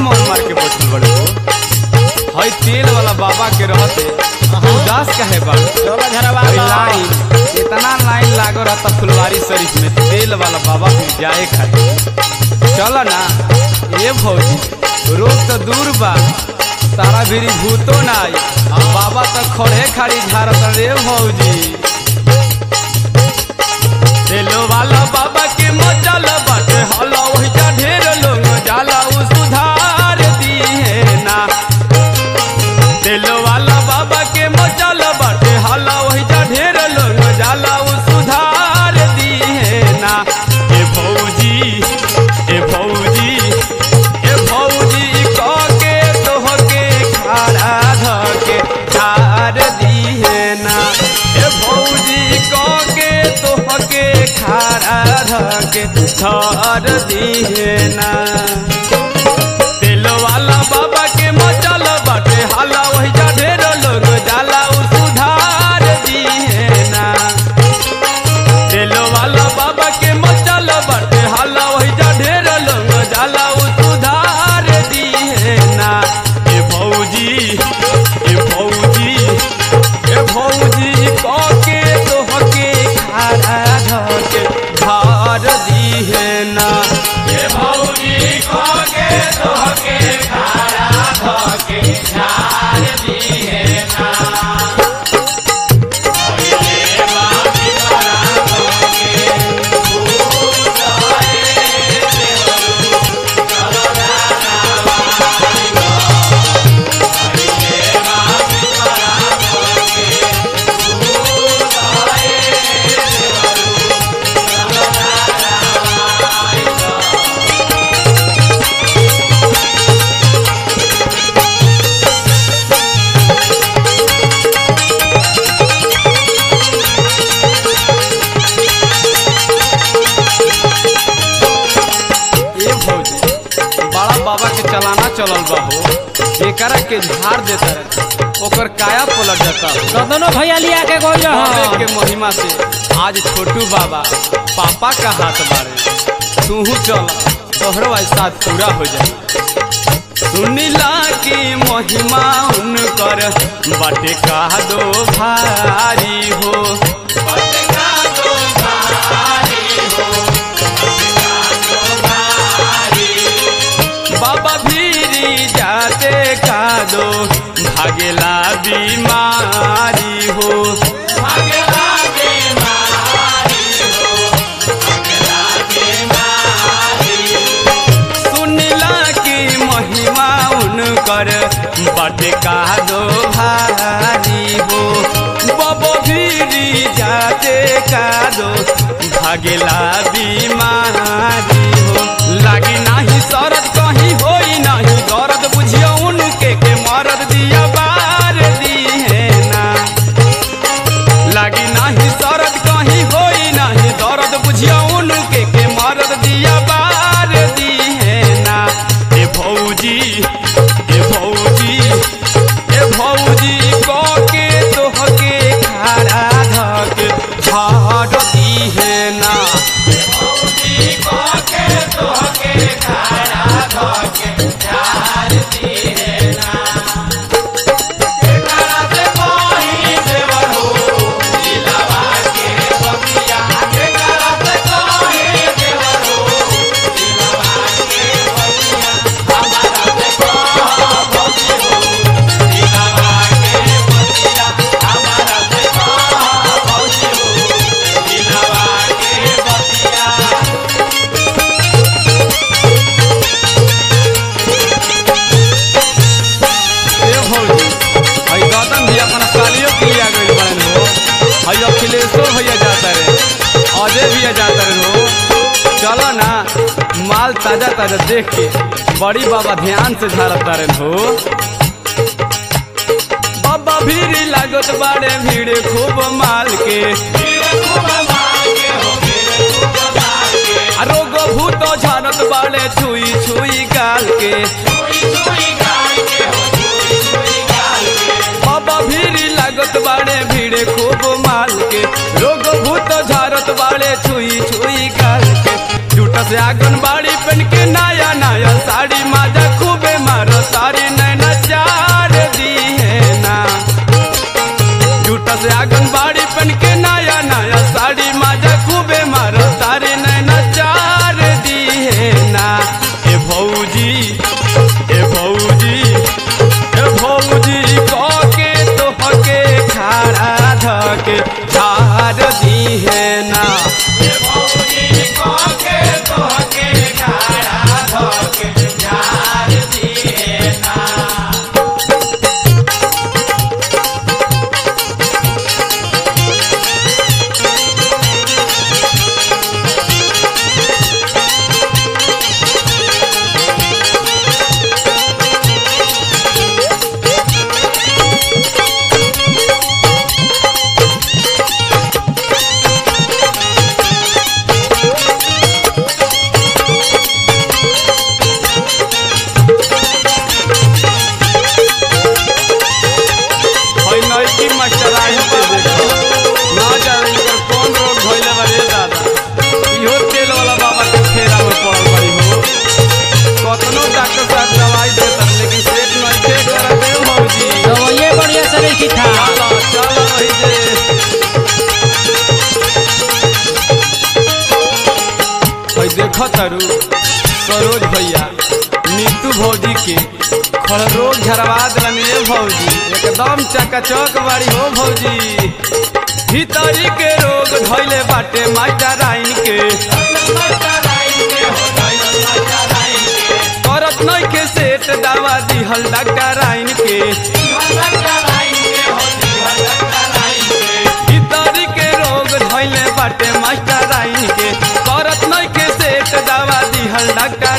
मन मार के बैठल बड़े हो हई तेल वाला बाबा के रहते उदास काहे बा चलो घरवा हई लाइन इतना लाइन लागो रहता फुलवारी शरीफ में तेल वाला बाबा के जाए खातिर चल ना ए भौजी रोग तो दूर बा तारा भीरी भूतो ना आई बाबा तो खड़े खाड़ी झारत रे भौजी तेलो वाला बाबा के मचल बाटे हला वही जा ढेर लोग जाला उ सुधार दिए ना तेलो वाला बाबा के मचल बाटे हला वही जा ढेर लोग जाला उ सुधार दिए ना ए भौजी ए भौजी ए भौजी कह के तोह के खाड़ा धके ठार दिए ना ए भौजी कह के तोह के खाड़ा धके ठार दिए ना तेल वाला बाबा के मचल बाटे हाला वही जा ढेर लोग जाला उ सुधार दिए ना तेल वाला बाबा के मचल बाटे हाला वही जा ढेर लोग जाला उ सुधार दिए ना ए भौजी ए भौजी ए भौजी कह के तोह के खारा धके धार दिए ना ए भौजी कह के तोह के खारा धके धार दिए ना ए भौजी बड़ा बाबा के चलाना चलल बा हो एकरा के झाड़ देता रहे ओकर काया पलट जाता हो कदनो भैया लिया के गोल बाबे के महिमा से आज छोटू बाबा पापा का हाथ बारे तूहू चल तोहरो आज साथ पूरा हो जाए सुनिला की महिमा उनकर बाटे का दो भारी हो बाटे का दो भारी हो बाबा भीरी जाते का दो भागेला बीमारी हो भागेला बीमारी हो भागेला बीमारी सुनला की महिमा उनकर बटे का दो भारी हो बाबा भीरी जाते का दो भागेला बीमारी हो लागी नाही सरद कहीं होई नाही दर्द बुझियो उनके के मरद दिया बार दिए ना लागी नाही सरद कहीं होई नाही दर्द बुझियो उनके के मरद दिया बार दिए ना ए भौजी ए भौजी ए भौजी कह के तोह के खाड़ा धके झाड़ दिए ना ए भौजी कह के तोह के खाड़ा धके झाड़ दिए ना एकरा से कहीं देवर हो दिलवा के बगिया एकरा से कहीं देवर हो दिलवा के बगिया हमारा से कह भौजी हो दिलवा के बगिया हमारा से कह भौजी हो दिलवा के बगिया ए भौजी हई गौतम भी अपना सालियों के लिए आ गइल बड़न हो हई अखिलेशो भैया जाता रे अजय भैया जाता रे हो चलो ना माल ताजा ताजा देख के बड़ी बाबा ध्यान से झाड़ता रे हो बाबा भीड़ लागत बाड़े भीड़ खूब माल के आ रोग भूत झाड़त बाड़े छुई छुई गाल के बाबा भीड़ लागत बाड़े भीड़ खूब माल के रोग भूत झारत बाड़े छुई छुई गाल के झूठ से आंगन बाड़ी पहन के नया नया साड़ी माजा खूबे भौजी के खड़ रोग झरवा दिलन ये भौजी एकदम चकाचक बाड़ी हो भौजी भीतरी के रोग धैले बाटे मास्टर राइन के करत नहीं के सेट दवा दिहल डॉक्टर राइन के भीतरी के रोग धैले बाटे मास्टर राइन के करत नहीं के सेट दवा दिहल डॉक्टर